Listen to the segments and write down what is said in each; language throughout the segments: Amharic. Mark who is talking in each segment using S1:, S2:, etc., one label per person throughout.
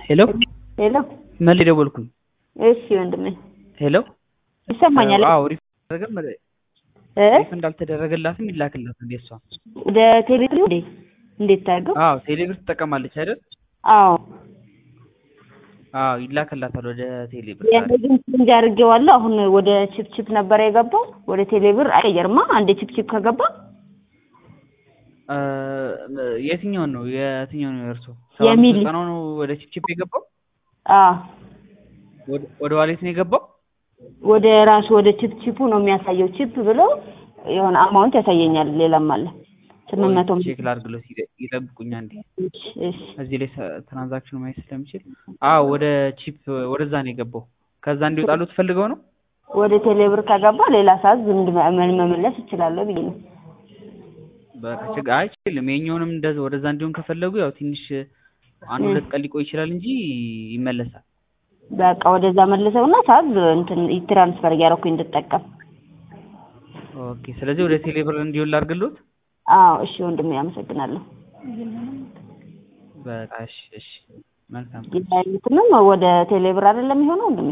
S1: ሄሎ
S2: ሄሎ
S1: መሌ ደወልኩኝ።
S2: እሺ ወንድሜ
S1: ሄሎ
S2: ይሰማኛል
S1: አዎ ሪፍ አደረገም
S2: እ
S1: ሪፍ እንዳልተደረገላትም ይላክላት እንዴ እሷ
S2: ወደ ቴሌብር እንዴ እንዴት ታርገው?
S1: አዎ ቴሌብር ትጠቀማለች አይደል?
S2: አዎ
S1: አዎ ይላክላታል ወደ ቴሌብር
S2: የነዚህን ቼንጅ አድርጌዋለሁ። አሁን ወደ ቺፕ ቺፕ ነበር የገባው ወደ ቴሌብር አይቀየርማ። አንዴ ቺፕ ቺፕ ከገባ
S1: እ የትኛውን ነው የትኛውን ነው የእርሶ
S2: የሚል-
S1: ዘጠናው ነው ወደ ቺፕቺፕ የገባው
S2: አዎ
S1: ወደ- ወደ ዋሌት ነው የገባው
S2: ወደ ራሱ ወደ ቺፕ ቺፑ ነው የሚያሳየው። ቺፕ ብሎ የሆነ አማውንት ያሳየኛል። ሌላም አለ ስምንት መቶ
S1: ቼክ ላድርግሎት ይጠ- ይጠብቁኝ አንዴ
S2: እሺ እሺ
S1: እዚህ ላይ ሰ- ትራንዛክሽኑ ማየት ስለምችል አዎ ወደ ቺፕ ወደዛ ነው የገባው ከዛ እንዲወጣሉ ትፈልገው ነው
S2: ወደ ቴሌብር ከገባ ሌላ ሰዓት ዝም ምን መመለስ እችላለሁ ብዬ ነው።
S1: በቃ ችግር አይችልም የኛውንም እንደዛ ወደዛ እንዲሆን ከፈለጉ ያው ትንሽ አንድ ሁለት ቀን ሊቆይ ይችላል እንጂ ይመለሳል
S2: በቃ ወደዛ መልሰውና ሰዓት እንትን ትራንስፈር እያደረኩኝ እንድጠቀም።
S1: ኦኬ ስለዚህ ወደ ቴሌብር እንዲሆን ላድርግሎት
S2: አዎ እሺ ወንድሜ አመሰግናለሁ።
S1: በቃ እሺ እሺ መልካም
S2: የትንም ወደ ቴሌብር አይደለም የሚሆነው ወንድሜ?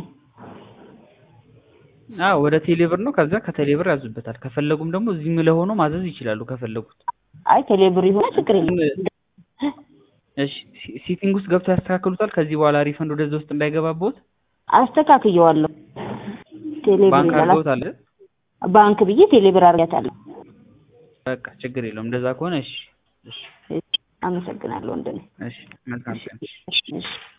S1: አዎ ወደ ቴሌብር ነው ከዛ ከቴሌብር ያዙበታል ከፈለጉም ደግሞ እዚህም ለሆኖ ማዘዝ ይችላሉ ከፈለጉት
S2: አይ ቴሌብር ይሆነ ችግር የለም።
S1: እሺ ሲ- ሲቲንግ ውስጥ ገብተው ያስተካክሉታል ከዚህ በኋላ ሪፈንድ ወደዛ ውስጥ እንዳይገባበት
S2: አስተካክየዋለሁ። ቴሌብር
S1: ባንክ
S2: ይላል
S1: አድርገውታል
S2: ባንክ ብዬ ቴሌብር አድርጋታለሁ።
S1: በቃ ችግር የለውም እንደዛ ከሆነ እሺ እሺ
S2: አመሰግናለሁ ወንድሜ።
S1: እሺ መልካም ቀን
S2: እሺ